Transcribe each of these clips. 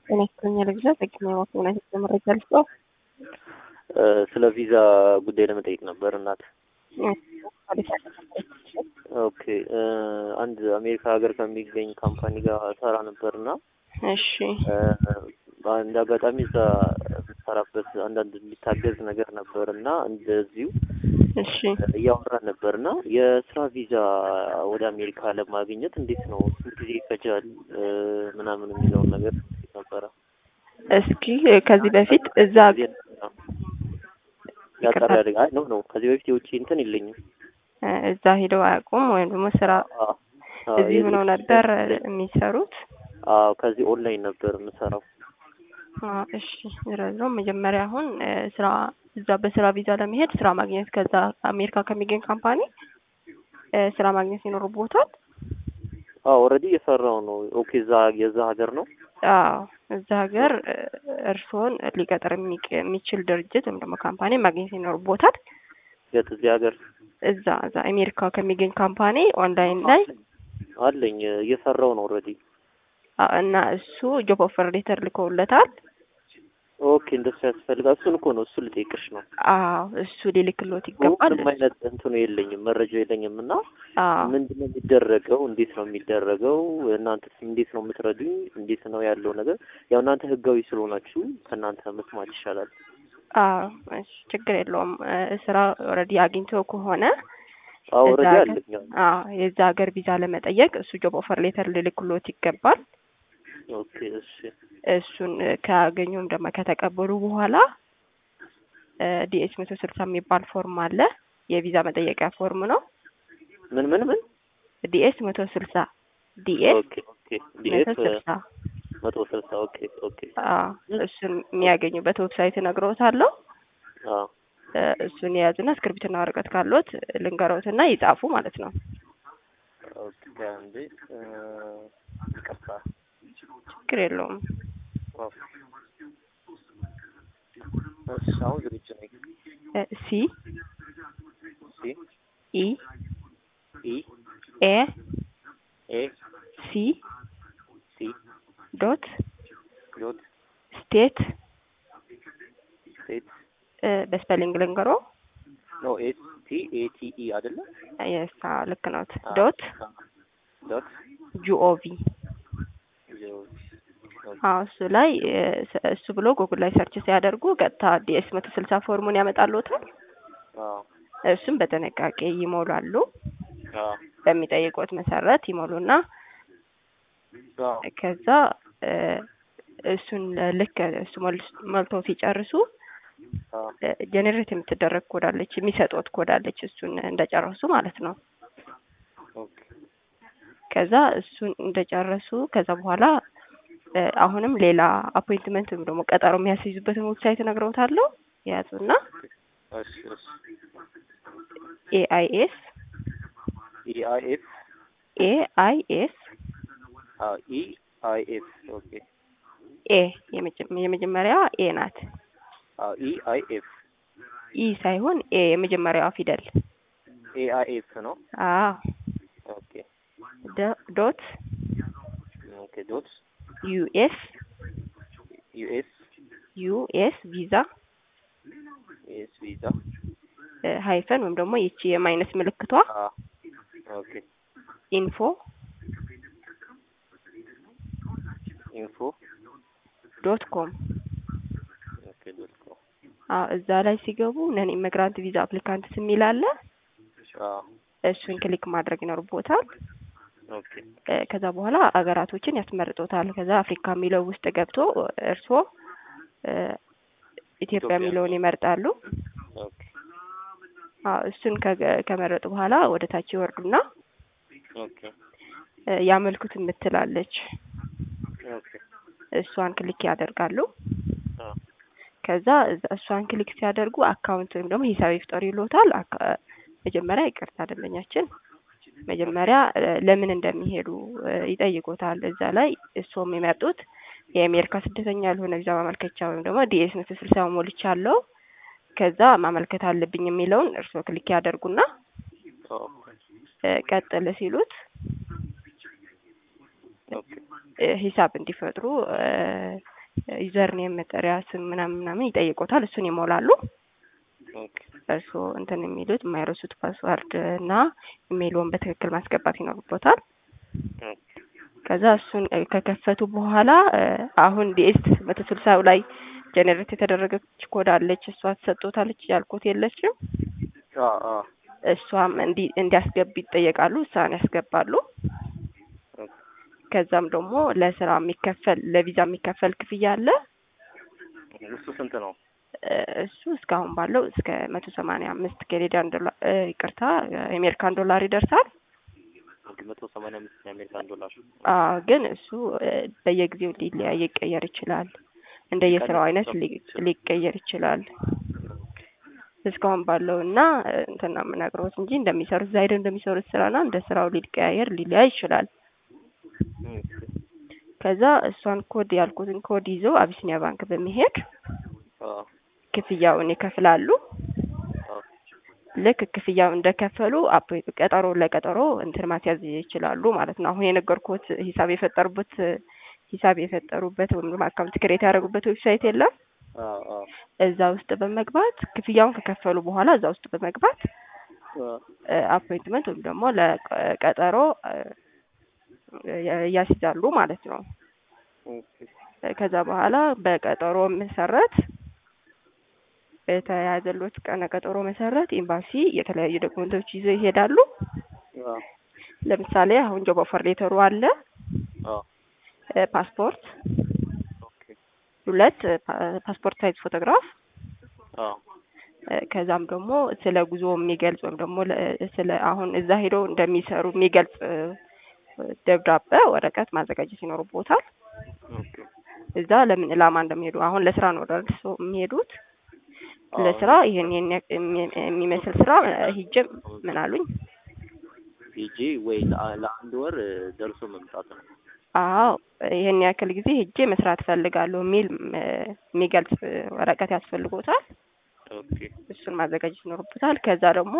ጤና ይስጥልኝ ልግዛ ጠቅሜ ማስሆና ሄደ መረጃ ልስጠው። ስለ ቪዛ ጉዳይ ለመጠየቅ ነበር እናት። ኦኬ አንድ አሜሪካ ሀገር ከሚገኝ ካምፓኒ ጋር ሰራ ነበርና እሺ እንደ አጋጣሚ እዛ የምሰራበት አንዳንድ የሚታገዝ ነገር ነበር እና እንደዚሁ እሺ እያወራን ነበር እና የስራ ቪዛ ወደ አሜሪካ ለማግኘት እንዴት ነው ስንት ጊዜ ይፈጃል ምናምን የሚለውን ነገር ነበረ። እስኪ ከዚህ በፊት እዛ ያጠራ አይ ነው ነው ከዚህ በፊት የውጭ እንትን የለኝም። እዛ ሄደው አያውቁም ወይም ደግሞ ስራ እዚህ ሆነው ነበር የሚሰሩት? አዎ ከዚህ ኦንላይን ነበር የምሰራው። እሺ ዝረዝሮ መጀመሪያ አሁን ስራ እዛ በስራ ቪዛ ለመሄድ ስራ ማግኘት ከዛ አሜሪካ ከሚገኝ ካምፓኒ ስራ ማግኘት ይኖርቦታል። አዎ ኦልሬዲ እየሰራው ነው። ኦኬ እዛ የዛ ሀገር ነው። አዎ እዛ ሀገር እርስዎን ሊቀጥር የሚችል ድርጅት ወይም ደግሞ ካምፓኒ ማግኘት ይኖርቦታል። የት እዚህ ሀገር እዛ እዛ አሜሪካ ከሚገኝ ካምፓኒ ኦንላይን ላይ አለኝ እየሰራው ነው ኦልሬዲ እና እሱ ጆብ ኦፈር ሌተር ልከውለታል። ኦኬ እንደሱ ያስፈልጋል። እሱን እኮ ነው እሱ ልጠይቅሽ ነው። አዎ እሱ ሊልክሎት ይገባል። ምንም አይነት እንትኑ የለኝም መረጃ የለኝም እና አዎ ምንድን ነው የሚደረገው? እንዴት ነው የሚደረገው? እናንተ እንዴት ነው የምትረዱኝ? እንዴት ነው ያለው ነገር? ያው እናንተ ህጋዊ ስለሆናችሁ ከእናንተ መስማት ይሻላል። አዎ እሺ ችግር የለውም። ስራ ኦልሬዲ አግኝቶ ከሆነ አዎ እዛ ኦልሬዲ ሀገር- አለኝ። አዎ የዛ ሀገር ቪዛ ለመጠየቅ እሱ ጆብ ኦፈር ሌተር ልልክሎት ይገባል። ኦኬ እሺ እሱን ካገኙም ደግሞ ከተቀበሉ በኋላ ዲኤስ መቶ ስልሳ የሚባል ፎርም አለ። የቪዛ መጠየቂያ ፎርም ነው። ምን ምን ምን ዲኤስ መቶ ስልሳ ዲኤስ ኦኬ ኦኬ ዲኤስ መቶ ስልሳ መቶ ስልሳ ኦኬ ኦኬ አዎ እሱን የሚያገኙበት ዌብሳይት እነግረውታለሁ። አዎ እ እሱን የያዙና እስክሪብትና ወረቀት ካሎት ልንገረውትና ይጻፉ ማለት ነው። ኦኬ አንዴ እ ይቅርታ ችግር የለውም። ኦኬ እሺ አሁን ዝግጁ ነኝ። እ ሲ ሲ ኢ ኢ ኤ ኤ ሲ ሲ ዶት ዶት ስቴት ስቴት እ በስፔሊንግ ልንገሮ ኖ ኤስ ቲ ኤ ቲ ኢ አይደለ? የሳ ልክ ነዎት። ዶት ዶት ጂኦቪ ጂኦ አዎ እሱ ላይ እ እሱ ብሎ ጉግል ላይ ሰርች ሲያደርጉ ቀጥታ ዲኤስ መቶ ስልሳ ፎርሙን ያመጣልዎታል። አዎ እሱም በጥንቃቄ ይሞላሉ። አዎ በሚጠይቁት መሰረት ይሞሉና አዎ ከዛ እ እሱን ልክ እሱ ሞል- ሞልተው ሲጨርሱ አዎ ጀኔሬት የምትደረግ ኮዳለች የሚሰጡት ኮዳለች እሱን እንደጨረሱ ማለት ነው። ኦኬ ከዛ እሱን እንደጨረሱ ከዛ በኋላ እ አሁንም ሌላ አፖይንትመንት ወይም ደግሞ ቀጠሮ የሚያስይዙበትን ዌብሳይት እነግረውታለሁ። የያዙና እሺ እሺ ኤአይኤስ ኢ አይ ኤፍ ኤአይኤስ አዎ ኢ አይ ኤፍ ኦኬ ኤ የመጀ- የመጀመሪያ ኤ ናት። አዎ ኢ አይ ኤፍ ኢ ሳይሆን ኤ የመጀመሪያዋ ፊደል ኤ አይ ኤፍ ነው። አዎ ኦኬ ዶ- ዶት ኦኬ ዶት ዩኤስ ዩኤስ ዩኤስ ቪዛ ኤስ ቪዛ እ ሃይፈን ወይም ደግሞ ይቺ የማይነስ ምልክቷ አ ኦኬ ኢንፎ ኢንፎ ዶት ኮም ኦኬ ዶት ኮም አዎ እዛ ላይ ሲገቡ ነን ኢሚግራንት ቪዛ አፕሊካንትስ የሚል አለ። አ እሱን ክሊክ ማድረግ ይኖርቦታል። ኦኬ እ ከዛ በኋላ አገራቶችን ያስመርጦታል። ከዛ አፍሪካ የሚለው ውስጥ ገብቶ እርስዎ እ ኢትዮጵያ ኢትዮጵያ። የሚለውን ይመርጣሉ። ኦኬ አዎ እሱን ከገ- ከመረጡ በኋላ ወደ ታች ይወርዱና ኦኬ እ ያመልክቱ የምትላለች ኦኬ እሷን ክሊክ ያደርጋሉ። አ ከዛ እዛ- እሷን ክሊክ ሲያደርጉ አካውንት ወይም ደግሞ ሂሳብ ይፍጠሩ ይሎታል። አካ- መጀመሪያ ይቅርታ ደንበኛችን መጀመሪያ እ ለምን እንደሚሄዱ እ ይጠይቁታል። እዛ ላይ እርስዎ የሚመርጡት የአሜሪካ ስደተኛ ያልሆነ ቪዛ ማመልከቻ ወይም ደግሞ ዲኤስ መቶ ስልሳ ሞልቻለሁ ከዛ ማመልከት አለብኝ የሚለውን እርስዎ ክሊክ ያደርጉና ኦኬ እ ቀጥል ሲሉት ኦኬ እ ሂሳብ እንዲፈጥሩ እ ዩዘር ኔም መጠሪያ ስም ምናምን ምናምን ይጠይቆታል። እሱን ይሞላሉ። ኦኬ እርስዎ እንትን የሚሉት የማይረሱት ፓስዋርድ እና ኢሜይልዎን በትክክል ማስገባት ይኖርቦታል። ኦኬ ከዛ እሱን እ ከከፈቱ በኋላ እ አሁን ዲኤስ መቶ ስልሳው ላይ ጀኔሬት የተደረገች ኮድ አለች። እሷ ትሰጦታለች ያልኩት የለችም። አ አ እሷም እንዲ እንዲያስገቡ ይጠየቃሉ። እሷን ያስገባሉ። ኦኬ ከዛም ደግሞ ለስራ የሚከፈል ለቪዛ የሚከፈል ክፍያ አለ። እሱ ስንት ነው? እ እሱ እስካሁን ባለው እስከ መቶ ሰማንያ አምስት ካናዲያን ዶላር እ ይቅርታ የአሜሪካን ዶላር ይደርሳል። አንድ መቶ ሰማንያ አምስት የአሜሪካን ዶላር አዎ ግን እሱ እ በየጊዜው ሊለያይ ይቀየር ይችላል። እንደየስራው አይነት ሊ- ሊቀየር ይችላል። እስካሁን ባለው እና እ እንትን ነው የምነግረውት እንጂ እንደሚሰሩት እዛ ሄደው እንደሚሰሩት ስራና እንደ ስራው ሊቀያየር ሊለያይ ይችላል። ኦኬ ከዛ እሷን ኮድ ያልኩትን ኮድ ይዘው አቢሲኒያ ባንክ በመሄድ አ ክፍያውን ይከፍላሉ። አ ልክ ክፍያው እንደከፈሉ አፕ ቀጠሮ ለቀጠሮ እንትን ማስያዝ ይችላሉ ማለት ነው። አሁን የነገርኩት ሂሳብ የፈጠሩበት ሂሳብ የፈጠሩበት ወይም ደግሞ አካውንት ክሬት ያደረጉበት ዌብሳይት የለም። አ አ እዛ ውስጥ በመግባት ክፍያውን ከከፈሉ በኋላ እዛ ውስጥ በመግባት አ አፖይንትመንት ወይም ደግሞ ለቀጠሮ ያ- ያስይዛሉ ማለት ነው። ኦኬ ከዛ በኋላ በቀጠሮ መሰረት በተያዘሎት ቀነ ቀጠሮ መሰረት ኤምባሲ የተለያዩ ዶክመንቶች ይዘው ይሄዳሉ። አ ለምሳሌ አሁን ጆብ ኦፈር ሌተሩ አለ፣ አ እ ፓስፖርት፣ ኦኬ ሁለት ፓ- ፓስፖርት ሳይዝ ፎቶግራፍ አ እ ከዛም ደግሞ ስለ ጉዞ የሚገልጽ ወይም ደግሞ ለ- ስለ አሁን እዛ ሄደው እንደሚሰሩ የሚገልጽ እ ደብዳቤ ወረቀት ማዘጋጀት ይኖርቦታል። ኦኬ እዛ ለምን ዕላማ እንደሚሄዱ አሁን ለስራ ነው ወደ እርሶ የሚሄዱት። አዎ። ለስራ ይሄን ይሄን ያክ- የሚ- የሚመስል ስራ እ ሂጄ ምን አሉኝ? ሄጄ ወይ ለአ- ለአንድ ወር እ ደርሶ መምጣት ነው። አዎ ይሄን ያክል ጊዜ ሄጄ መስራት ፈልጋለሁ የሚል እ የሚገልጽ እ ወረቀት ያስፈልጎታል። ኦኬ እሱን ማዘጋጀት ይኖርበታል። ከዛ ደግሞ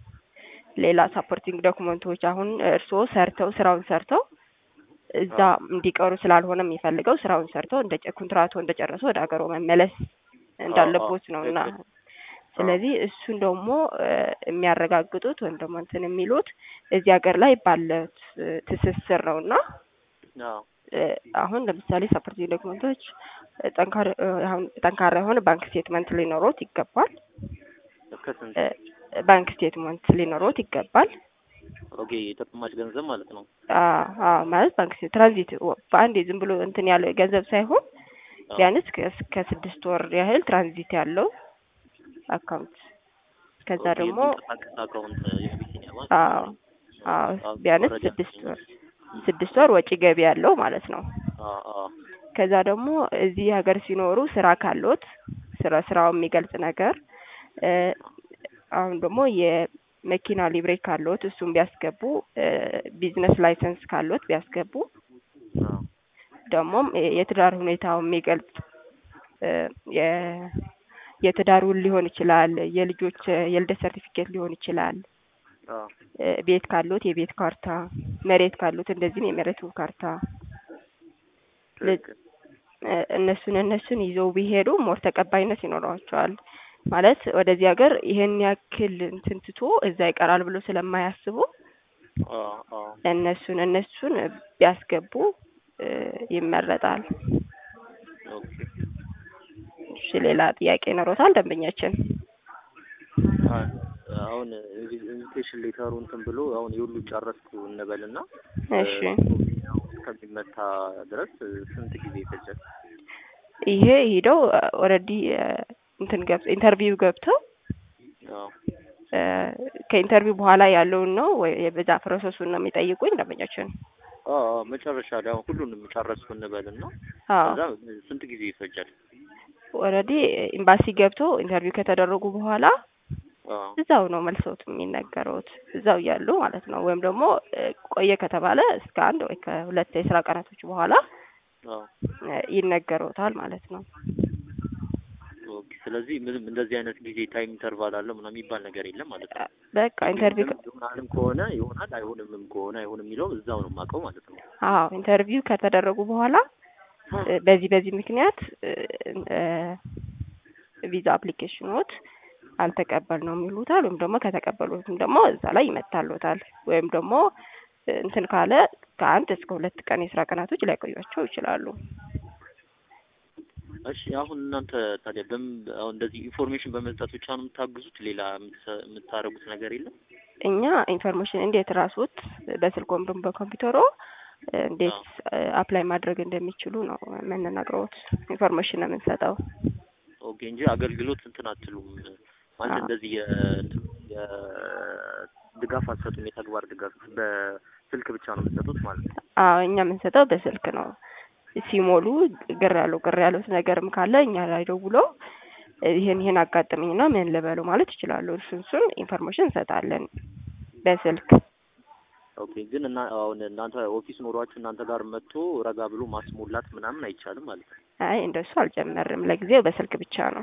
ሌላ ሳፖርቲንግ ዶክመንቶች አሁን እርስዎ ሰርተው ስራውን ሰርተው እዛ እንዲቀሩ ስላልሆነ የሚፈልገው ስራውን ሰርተው እንደ ኮንትራቶ እንደጨረሱ ወደ ሀገሮ መመለስ እንዳለቦት ነው እና ትክክል። ስለዚህ እሱን ደግሞ እ የሚያረጋግጡት ወይም ደግሞ እንትን የሚሉት እዚህ ሀገር ላይ ባለት እ ትስስር ነው እና አዎ እ አሁን ለምሳሌ ሳፖርቲንግ ዶክመንቶች እ ጠንካራ እ አሁን ጠንካራ የሆነ ባንክ ስቴትመንት ሊኖሮት ይገባል። ከስንት እ ባንክ ስቴትመንት ሊኖሮት ይገባል። ኦኬ የተቀማጭ ገንዘብ ማለት ነው። አዎ አዎ ማለት ባንክ ስቴት ትራንዚት ወ- በአንዴ ዝም ብሎ እንትን ያለ ገንዘብ ሳይሆን አዎ። ቢያንስ ከ- ከስድስት ወር ያህል ትራንዚት ያለው አካውንት ከዛ ኦኬ፣ ደግሞ የሚንቀሳቀስ አካውንት የአቢሲኒያ ባንክ አዎ አዎ አዎ፣ ቢያንስ መረጃ ስድስት ወር ስድስት ወር ወጪ ገቢ ያለው ማለት ነው። አዎ አዎ ከዛ ደግሞ እዚህ ሀገር ሲኖሩ ስራ ካሎት ስለ ስራው የሚገልጽ ነገር እ አሁን ደግሞ የመኪና ሊብሬ ካሎት እሱን ቢያስገቡ እ ቢዝነስ ላይሰንስ ካሎት ቢያስገቡ አዎ ደግሞም የ- የትዳር ሁኔታው የሚገልጽ እ የ- የትዳር ውል ሊሆን ይችላል። የልጆች እ የልደት ሰርቲፊኬት ሊሆን ይችላል። አዎ እ ቤት ካሉት የቤት ካርታ፣ መሬት ካሉት እንደዚህም የመሬቱ ካርታ ለ- ትክክል። እ እነሱን እነሱን ይዘው ቢሄዱ ሞር ተቀባይነት ይኖረዋቸዋል። ማለት ወደዚህ ሀገር ይሄን ያክል እንትን ትቶ እዛ ይቀራል ብሎ ስለማያስቡ አዎ አዎ እነሱን እነሱን ቢያስገቡ እ ይመረጣል። ኦኬ እሺ ሌላ ጥያቄ ይኖሮታል ደንበኛችን? አ- አሁን ኢንቪቴሽን ሌተሩ እንትን ብሎ አሁን የሁሉ ጨረስኩ እንበልና እሺ ያው እስከሚመታ ድረስ ስንት ጊዜ ይፈጃል? ይሄ ሄደው ኦልሬዲ እንትን ገብ ኢንተርቪው ገብተው አዎ እ ከኢንተርቪው በኋላ ያለውን ነው ወይ የበዛ ፕሮሰሱን ነው የሚጠይቁኝ ደንበኛችን? አዎ አዎ፣ መጨረሻ ላይ አሁን ሁሉንም ጨረስኩ እንበልና አዎ ከዛ ስንት ጊዜ ይፈጃል? ኦልሬዲ ኤምባሲ ገብተው ኢንተርቪው ከተደረጉ በኋላ አዎ እዛው ነው መልሰውት የሚነገሩት እዛው እያሉ ማለት ነው። ወይም ደግሞ እ ቆየ ከተባለ እስከ አንድ ወይ ከሁለት የስራ ቀናቶች በኋላ አዎ እ ይነገሩታል ማለት ነው። ኦኬ። ስለዚህ ምንም እንደዚህ አይነት ጊዜ ታይም ኢንተርቫል አለው ምናምን የሚባል ነገር የለም ማለት ነው። በቃ ኢንተርቪው ከ- ይሆናልም ከሆነ ይሆናል አይሆንምም ከሆነ አይሆንም የሚለው እዛው ነው የማውቀው ማለት ነው። አዎ ኢንተርቪው ከተደረጉ በኋላ እ፣ በዚህ በዚህ ምክንያት እ፣ እ፣ ቪዛ አፕሊኬሽኖት አልተቀበልነውም ይሉታል። ወይም ደግሞ ከተቀበሉትም ደግሞ እዛ ላይ ይመታሉታል። ወይም ደግሞ እ፣ እንትን ካለ ከአንድ እስከ ሁለት ቀን የስራ ቀናቶች ሊያቆያቸው ይችላሉ። እሺ አሁን እናንተ ታዲያ በምን አሁን እንደዚህ ኢንፎርሜሽን በመስጠት ብቻ ነው የምታግዙት? ሌላ የምትሰ- የምታደርጉት ነገር የለም? እኛ ኢንፎርሜሽን እንዴት ራስዎት በስልክ ወይም ደግሞ በኮምፒውተሮ እ፣ እንዴት አፕላይ ማድረግ እንደሚችሉ ነው የምንነግረውት። ኢንፎርሜሽን ነው የምንሰጠው። ኦኬ እንጂ አገልግሎት እንትን አትሉም ማለት አዎ። እንደዚህ የእንትን የድጋፍ አትሰጡም? የተግባር ድጋፍ በስልክ ብቻ ነው የምትሰጡት ማለት ነው? አዎ እኛ የምንሰጠው በስልክ ነው። ሲሞሉ ግር ያለው ግር ያሉት ነገርም ካለ እኛ ላይ ደውለው እ፣ ይሄን ይሄን አጋጠመኝና ምን ልበሉ ማለት ይችላሉ። እሱን እሱን ኢንፎርሜሽን እንሰጣለን በስልክ። ኦኬ ግን እና አሁን እናንተ ኦፊስ ኖሯችሁ እናንተ ጋር መጥቶ ረጋ ብሎ ማስሞላት ምናምን አይቻልም ማለት ነው? አይ እንደሱ አልጀመርም። ለጊዜው በስልክ ብቻ ነው።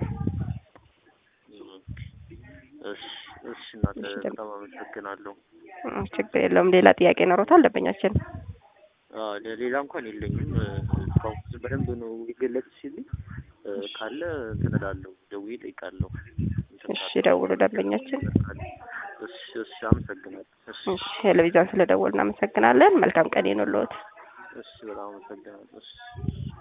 እሺ እሺ እናንተ እሺ፣ ደግሞ- በጣም አመሰግናለሁ። እ፣ ችግር የለውም። ሌላ ጥያቄ ኖሮታል ደንበኛችን? አዎ ሌላ እንኳን የለኝም። እስካሁን በደንብ ነው የገለጽ ሲልኝ ካለ እንትን እላለሁ ደውዬ እጠይቃለሁ። እንትን እሺ ካለ- ደውሉ ደንበኛችን። እሺ እሺ አመሰግናለሁ። እሺ እሺ ቴሌቪዥን ስለደወልን እናመሰግናለን። መልካም ቀን ይሁንልዎት። እሺ በጣም አመሰግናለሁ። እሺ